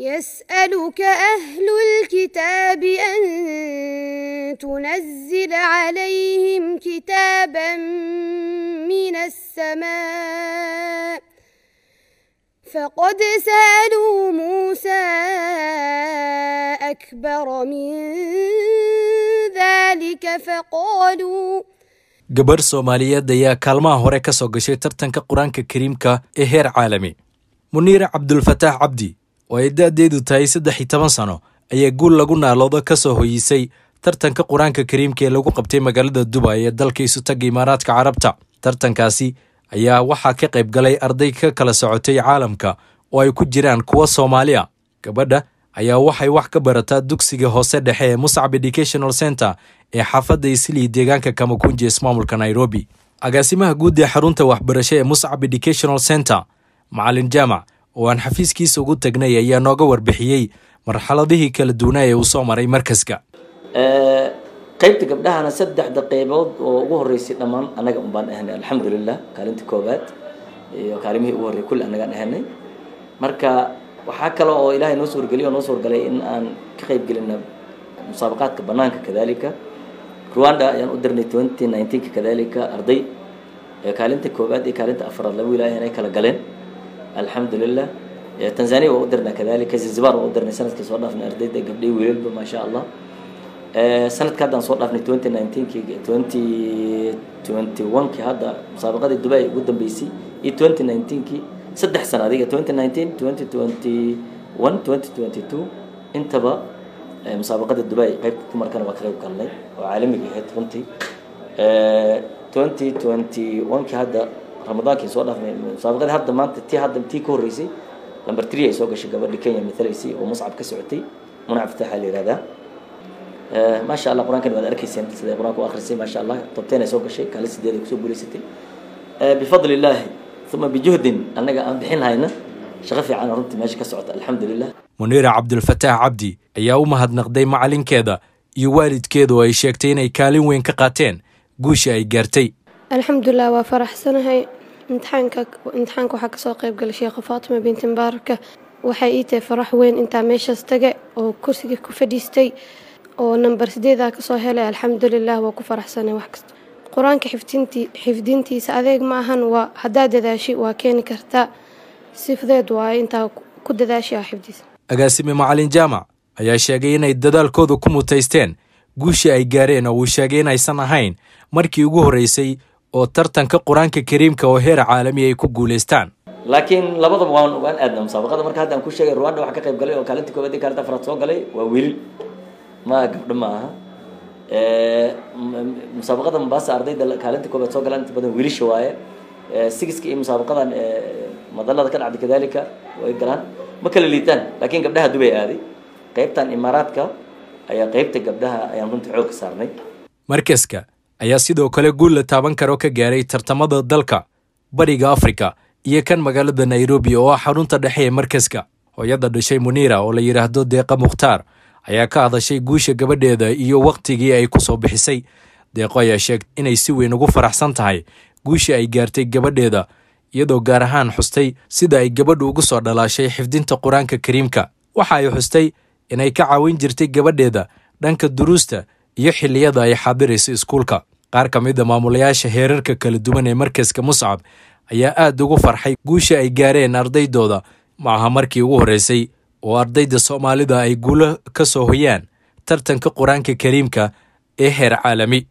يسألك أهل الكتاب أن تنزل عليهم كتابا من السماء فقد سألوا موسى أكبر من ذلك فقالوا gabarh soomaaliyeed ayaa kaalmaha hore ka soo gashay tartanka qur-aanka kariimka ee heer caalami muniire cabdulfataax cabdi oo ay da-deedu tahay saddex iyo toban sano ayaa guul lagu naaloodo ka soo hoyisay tartanka qur-aanka kariimka ee lagu qabtay magaalada dubay ee dalka isutaga imaaraadka carabta tartankaasi ayaa waxaa ka qayb galay arday ka kala socotay caalamka oo ay ku jiraan kuwa soomaaliya gabadha ayaa waxay wax ka barataa dugsiga hoose dhexe ee muscab educational center ee xaafadda islii deegaanka kamakunji ismaamulka nairobi agaasimaha guud ee xarunta waxbarasho ee muscab educational center macalin jaamac oo aan xafiiskiisa ugu tagnay ayaa nooga warbixiyey marxaladihii kala duwanaa ee uu soo maray markaska qaybta gabdhahana saddexda qaybood oo ugu horeysay dhammaan annaga un baan ahanay alxamdulilah kaalinta koobaad iyo kaalimihii ugu horrey kulli annagaan ahanay marka waxaa kale oo ilaahay noo suurgeliy oo noo suurgalay in aan ka qayb gelina musaabaqaadka banaanka kadalika rwanda ayaan u dirnay twenty nineteenka kadalika arday kaalinta koobaad iyo kaalinta afraad laba wilaaya inay kala galeen alxamdulilah tanzania waa u dirnaa kadalika zanzibar waa u dirnay sanadkii soo dhaafnay ardayda gabdhay wiilalba maasha allah sanadka haddaan soo dhaafnay twenty nineteenki twenty twenty oneki hadda musaabaqadii dubai ugu dambeysay iyo twenty nineteenki saddex sana adiga twenty nineteen twenty twenty one twenty twenty two intaba musaabaqada dubai qaybta dumarkana waa ka qayb galnay oo caalamiga ahayd runtii twenty twenty oneki hadda ramadaankii soo dhaafnay musaabaqadii hadda maanta tii hadda tii ka horreysay number three ay soo gashay gabadhi kenya matalaysay oo muscab ka socotay munac fataaxa la yihahdaa maasha allah qur-aankani waad arkayseen siday qur-aanka u akhrisay maasha allah tobteen ay soo gashay kaalin sideed ay kusoo guulaysatay bifadli illaahi uma bijuhdin annaga aan bixin hayna shaqo fiican runtii meesha ka socota alxamdulilah muniira cabdulfataax cabdi ayaa u mahadnaqday macalinkeeda iyo waalidkeeda oo ay sheegtay inay kaalin weyn ka qaateen guusha ay gaartay alxamdulilah waa faraxsanahay imtixaanka imtixaanka waxaa kasoo qayb galay sheekha faatima binti mubaaraka waxay ii tahay farax weyn intaa meeshaas taga oo kursiga ku fadhiistay oo namber sideedaa kasoo helay alxamdulilah waa ku faraxsanay wax kasta qur-aanka xifdintii xifdintiisa adeeg ma ahan waa haddaad dadaashi waa keeni kartaa si fudeed waaye intaa ku dadaashi ah xifdiisa agaasime macalin jaamac ayaa sheegay inay dadaalkooda ku mutaysteen guushii ay gaareen oo uu sheegay inaysan ahayn markii ugu horreysay oo tartanka qur-aanka kariimka oo heer caalami ay ku guulaystaan laakiin labadaba waan waan aadna musaabaqada marka hadda aan ku sheegay rwanda waxaa ka qayb galay oo kaalinta koobaad iyo kaalinta afraad soo galay waa wiilil ma gabdho ma aha musaabaqada mombasa ardayda kaalinta koobaad soo galaan inta badan wiilisha waaye sigiska iyo musaabaqadan madalada ka dhacday kadalika way galaan ma kala liitaan laakiin gabdhaha dubay aaday qaybtan imaaraadka ayaa qaybta gabdhaha ayaan runtii xoog ka saarnay markaska ayaa sidoo kale guul la taaban karo ka gaaray tartamada dalka bariga afrika iyo kan magaalada nairobi oo ah xarunta dhexe ee markaska hooyada dhashay muniira oo la yidhaahdo deeqa mukhtaar ayaa ka hadashay guusha gabadheeda iyo wakhtigii ay ku soo bixisay deeqo ayaa sheegtay inay si weyn ugu faraxsan tahay guusha ay gaartay gabadheeda iyadoo gaar ahaan xustay sida ay gabadhu ugu soo dhalaashay xifdinta qur-aanka kariimka waxa ay xustay inay ka caawin jirtay gabadheeda dhanka duruusta iyo xilliyada ay xaadirayso iskuulka qaar ka mid a maamulayaasha heerarka kala duwan ee markaska muscab ayaa aad ugu farxay guusha ay gaareen ardaydooda ma aha markii ugu horreysay oo ardayda soomaalida ay guulo ka soo hoyaan tartanka qur-aanka kariimka ee heer caalami